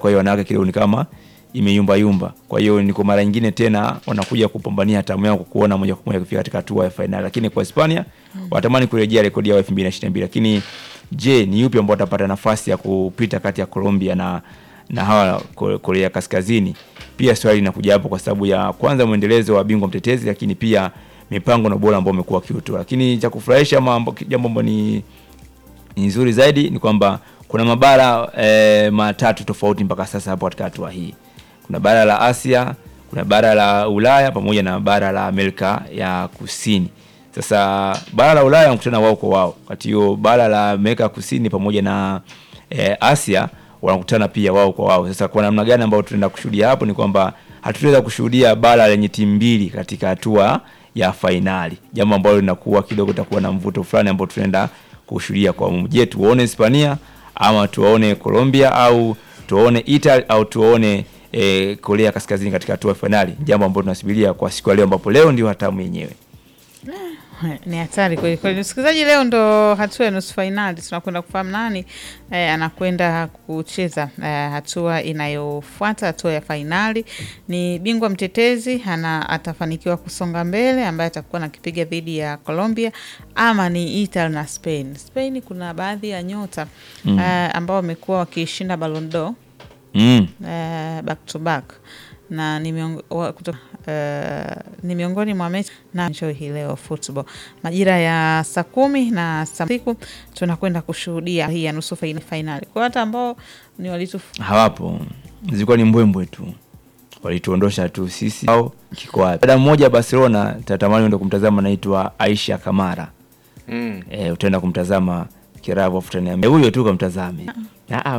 kwa hiyo wanawake kidogo ni kama imeyumba yumba. Kwa hiyo ni kwa mara nyingine tena wanakuja kupambania tamu yao kuona moja kwa moja kufika katika hatua ya fainali, lakini kwa Hispania watamani kurejea rekodi yao 2022 lakini je, ni yupi ambao watapata nafasi ya kupita kati ya Colombia na na hawa Ko- Korea Kaskazini? Pia swali linakuja hapo kwa sababu ya kwanza mwendelezo wa bingwa mtetezi, lakini pia mipango na ubora ambao umekuwa kiutu. Lakini cha kufurahisha ama amba- jambo ambalo ni ni nzuri zaidi ni kwamba kuna mabara e, matatu tofauti mpaka sasa hapo katika hatua hii. Kuna bara la Asia, kuna bara la Ulaya pamoja na bara la Amerika ya Kusini. Sasa bara la Ulaya wanakutana wao kwa wao, wakati hiyo bara la Amerika ya Kusini pamoja na e, Asia wanakutana pia wao kwa wao. Sasa kwa namna gani ambayo tunaenda kushuhudia hapo ni kwamba hatutaweza kushuhudia bara lenye timu mbili katika hatua ya fainali, jambo ambalo linakuwa kidogo takuwa na mvuto fulani ambao tunaenda kushuhudia kwa mumu. Je, tuone Hispania ama tuwaone Colombia au tuwaone Italy au tuwaone e, Korea Kaskazini katika hatua ya fainali, jambo ambalo tunasubiria kwa siku ya leo, ambapo leo ndio hatamu yenyewe. Ni hatari kweli kweli. Msikilizaji, leo ndo hatua ya nusu fainali, tunakwenda kufahamu nani eh, anakwenda kucheza eh, hatua inayofuata, hatua ya fainali. Ni bingwa mtetezi ana atafanikiwa kusonga mbele, ambaye atakuwa nakipiga dhidi ya Colombia, ama ni Italy na Spain. Spain kuna baadhi ya nyota Mm. eh, ambao wamekuwa wakishinda Ballon d'Or Mm. eh, back to back na ni, miongo, wa, kuto, eh, ni miongoni mwa mechi na show hii leo football majira ya saa kumi na saa siku tunakwenda kushuhudia hii ya nusu fain- fainali kwa hata ambao ni walitu Hawapo, zilikuwa ni mbwembwe tu, walituondosha tu sisi au kiko wapi? Dada mmoja Barcelona tatamani uende kumtazama, anaitwa Aisha Kamara. Mm. E, utaenda kumtazama kiravu afu utaniambia huyo tu kamtazame. Ah, ah,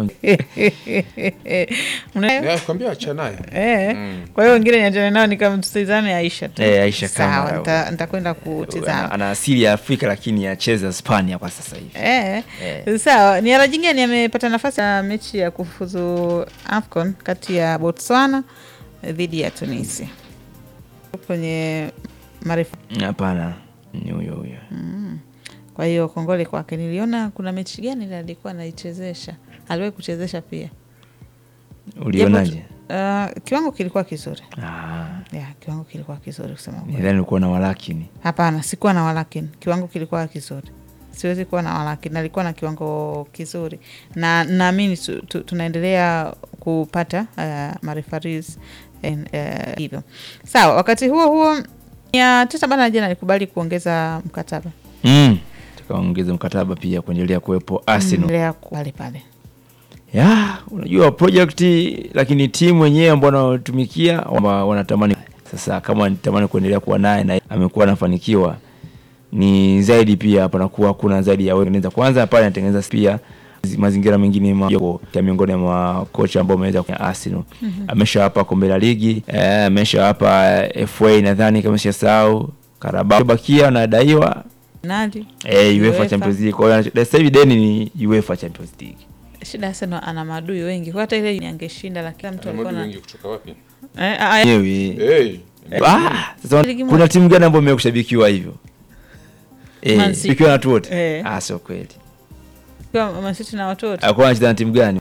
Una- Ya, kwambia acha naye. Eh, Mm. kwa hiyo wengine niachane nao nikamtizame Aisha tu. Eh, Aisha Sawa, Kamara. nita- nitakwenda ana, kutizama. ana asili ya Afrika lakini acheza Hispania kwa sasa hivi. Eh, Eh. sawa. Ni ara jingine amepata nafasi ya mechi ya kufuzu AFCON kati ya Botswana dhidi ya Tunisia kwenye marefu. Hapana, ni huyo huyo. Kwa hiyo kongole kwake. Niliona kuna mechi gani ile alikuwa anaichezesha, aliwahi kuchezesha pia. Ulionaje? Uh, kiwango kilikuwa kizuri Ah, ya, kiwango kilikuwa kizuri kusema kweli. nidhani ulikuwa na walakini. Hapana, sikuwa na walakini, kiwango kilikuwa kizuri. Siwezi kuwa na walakini, alikuwa na kiwango kizuri, na naamini tu, tu, tunaendelea kupata uh, marefaris uh, hivyo. Sawa, wakati huo huo ya Teta bana jana alikubali kuongeza mkataba Mm. Tukaongeza mkataba pia kuendelea kuwepo Arsenal. endelea ku- pale pale. Ya, unajua project lakini timu wenyewe ambao wanaotumikia wa- wanatamani sasa, kama wanatamani kuendelea kuwa naye na amekuwa anafanikiwa, ni zaidi pia panakuwa kuna zaidi ya wewe unaweza kwanza pale anatengeneza pia zi- mazingira mengine ma- yako ya miongoni mwa kocha ambao ameweza kwenye Arsenal ameshawapa kombe la ligi eh, ameshawapa FA nadhani kama sijasahau Carabao bakia anadaiwa Nadi eh, UEFA UEFA. Champions League kwa hiyo sasa hivi deni ni UEFA Champions League shida Arsenal ana maadui wengi, kwa hata ile angeshinda, lakini mtu alikuwa Madu na wengi kutoka wapi? eh, ah, Yenyewe. Hey. Ah, sasa Ligi moja. kuna timu gani ambayo imekushabikiwa hivyo? Eh, Man City. ikiwa na watu wote? Eh. Ah, sio kweli. kwa Man City na watoto Alikuwa anacheza na timu gani?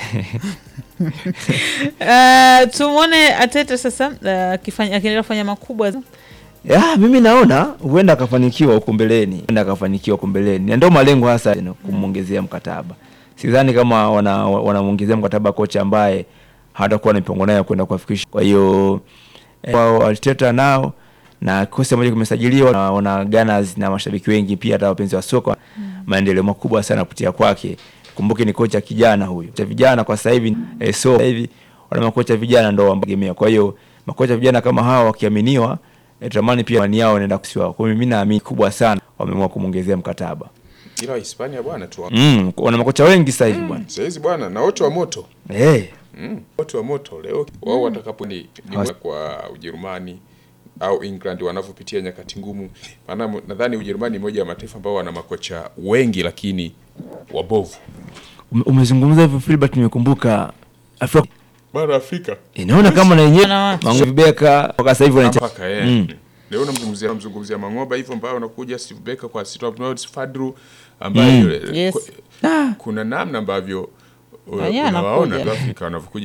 Uh, tumwone Ateta sasa uh, akifanya- akiendelea kufanya makubwa Ya, mimi naona huenda akafanikiwa huko mbeleni. Huenda akafanikiwa huko mbeleni. Na ndio malengo hasa you know, kumwongezea mkataba. Sidhani kama wana wanamwongezea mkataba kocha ambaye hatakuwa na mipango nayo kwenda kuwafikisha. Kwa hiyo eh, wao Arteta nao na kikosi ambacho kimesajiliwa na wana Gunners na mashabiki wengi pia hata wapenzi wa soka maendeleo makubwa sana kupitia kwake. Kumbuke ni kocha kijana huyu. Kocha vijana kwa sasa hivi eh, so sasa hivi wana makocha vijana ndio wamtegemea. Kwa hiyo makocha vijana kama hawa wakiaminiwa eh, tutamani pia mani yao inaenda kusiwa. Kwa hiyo mimi naamini kubwa sana wameamua kumwongezea mkataba. Ila Hispania bwana tu. Mm, wana makocha wengi sasa hivi bwana. Saizi bwana na wote wa moto. Eh, Mm. Wote wa moto leo wao watakapo ni, ni kwa Ujerumani au England wanavyopitia nyakati ngumu. Maana nadhani Ujerumani ni moja ya mataifa ambao wana makocha wengi lakini wabovu. ume- umezungumza hivyo Filbert, nimekumbuka Afrika Bara Afrika. inaona kama na yenyewe Wanawake. Mangu Vibeka mpaka sasa hivi wanacha mpaka eh. Mm. Leo namzungumzia namzungumzia Mangoba hivyo ambayo wanakuja Steve Becker kwa City of North Fadru ambaye Yes. kuna namna ambavyo uh, Wenyewe unawaona anakuja. Afrika wanavyokuja